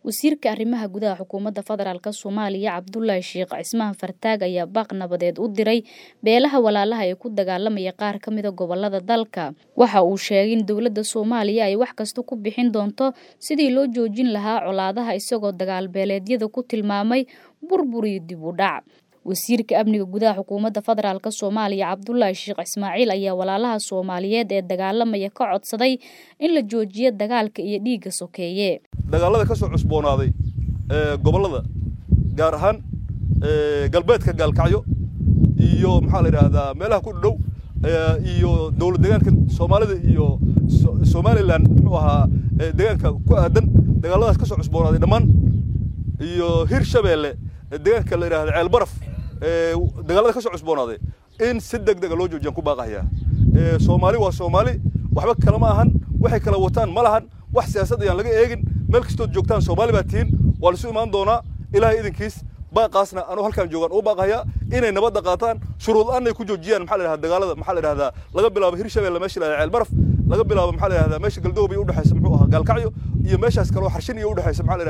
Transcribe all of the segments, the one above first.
wasiirka arrimaha gudaha xukuumadda federaalk soomaaliya cabdulaahi sheekh cismaan fartaag ayaa baaq nabadeed u diray beelaha walaalaha ee ku dagaalamaya qaar ka mida gobolada dalka waxa uu sheegay in dowladda soomaaliya ay wax kasta ku bixin doonto sidii loo joojin lahaa colaadaha isagoo dagaalbeeleedyada ku tilmaamay burbur iyo dib u dhac wasiirka amniga gudaha xukuumadda federaalk soomaaliya cabdulaahi sheekh ismaaciil ayaa walaalaha soomaaliyeed ee dagaalamaya ka codsaday in la joojiyo dagaalka iyo dhiigga sokeeye dagaalada ka soo cusboonaaday gobollada gaar ahaan galbeedka gaalkacyo iyo maxaa la yidhaahdaa meelaha ku dhow iyo dowlad deegaanka soomaalida iyo somalilan muxuu ahaa deegaanka ku aadan dagaaladaas ka soo cusboonaaday dhammaan iyo hir shabeelle deegaanka la yidhahda ceel baraf dagaalada ka soo cusboonaaday in si deg dega loo joojiyaan ku baaqahayaa soomaali waa soomaali waxba kale ma ahan waxay kala wataan ma lahan wax siyaasad ayaan laga eegin meel kastood joogtaan soomaali baa tihiin waa laisu imaan doonaa ilaahay idinkiis baaqaasna anuu halkaan joogaan ugu baaqahayaa inay nabadda qaataan shuruud aanay ku joojiyaan maxaa la yidhahda dagaalada maxaa la yidhahdaa laga bilaabo hirshabeelle meesha la yidhahda ceel baraf laga bilaabo maxaa la yidhahdaa meesha galdoobay u dhexaysa muxuu ahaa gaalkacyo iyo meeshaas kale oo xarshin iyo u dhexaysa maxaa la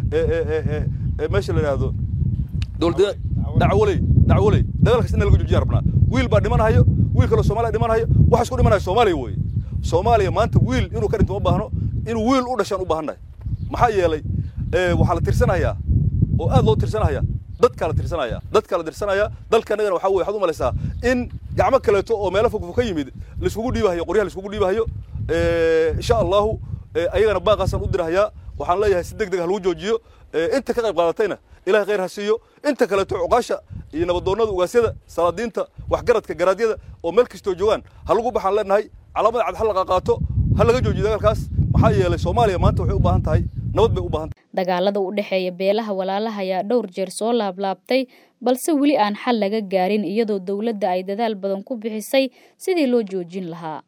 yidhahdaa meesha la yidhahdo dowlad dacwoley dacwoley dagaalkaas in laga joojiya rabnaa wiil baa dhimanhayo wiil kaloo soomaaliya dhimanhayo waxa isku dhimanaya soomaaliya weeye soomaaliya maanta wiil inuu ka dhinto ma baahno inuu wiil u dhashaan u baahannahay maxaa yeelay waxaa la tirsanayaa oo aad loo tirsanaya dadkaa la tirsanaya dadkaa la tirsanaya dalka annagana waxaa weye waxaad u malaysaa in gacmo kaleeto oo meelo fogfog ka yimid laiskugu dhiibahayo qoryaha laiskugu dhiibahayo insha allahu ayagana baaqaasaan u dirahayaa waxaan leeyahay si deg deg ha lagu joojiyo inta ka qayb qaadatayna ilahay khayr ha siiyo inta kaleeto cuqaasha iyo nabadoonnada ugaasyada salaadiinta waxgaradka garaadyada oo meel kastoo joogaan ha lagu baxaan leenahay calaamada cad ha la qaqaato ha laga joojiyo dagaalkaas maxaa yeelay soomaaliya maanta waxay u baahan tahay nabad bay u baahan tahay dagaalada u dhexeeya beelaha walaalaha ayaa dhowr jeer soo laablaabtay balse weli aan xal laga gaarin iyadoo dowladda ay dadaal badan ku bixisay sidii loo joojin lahaa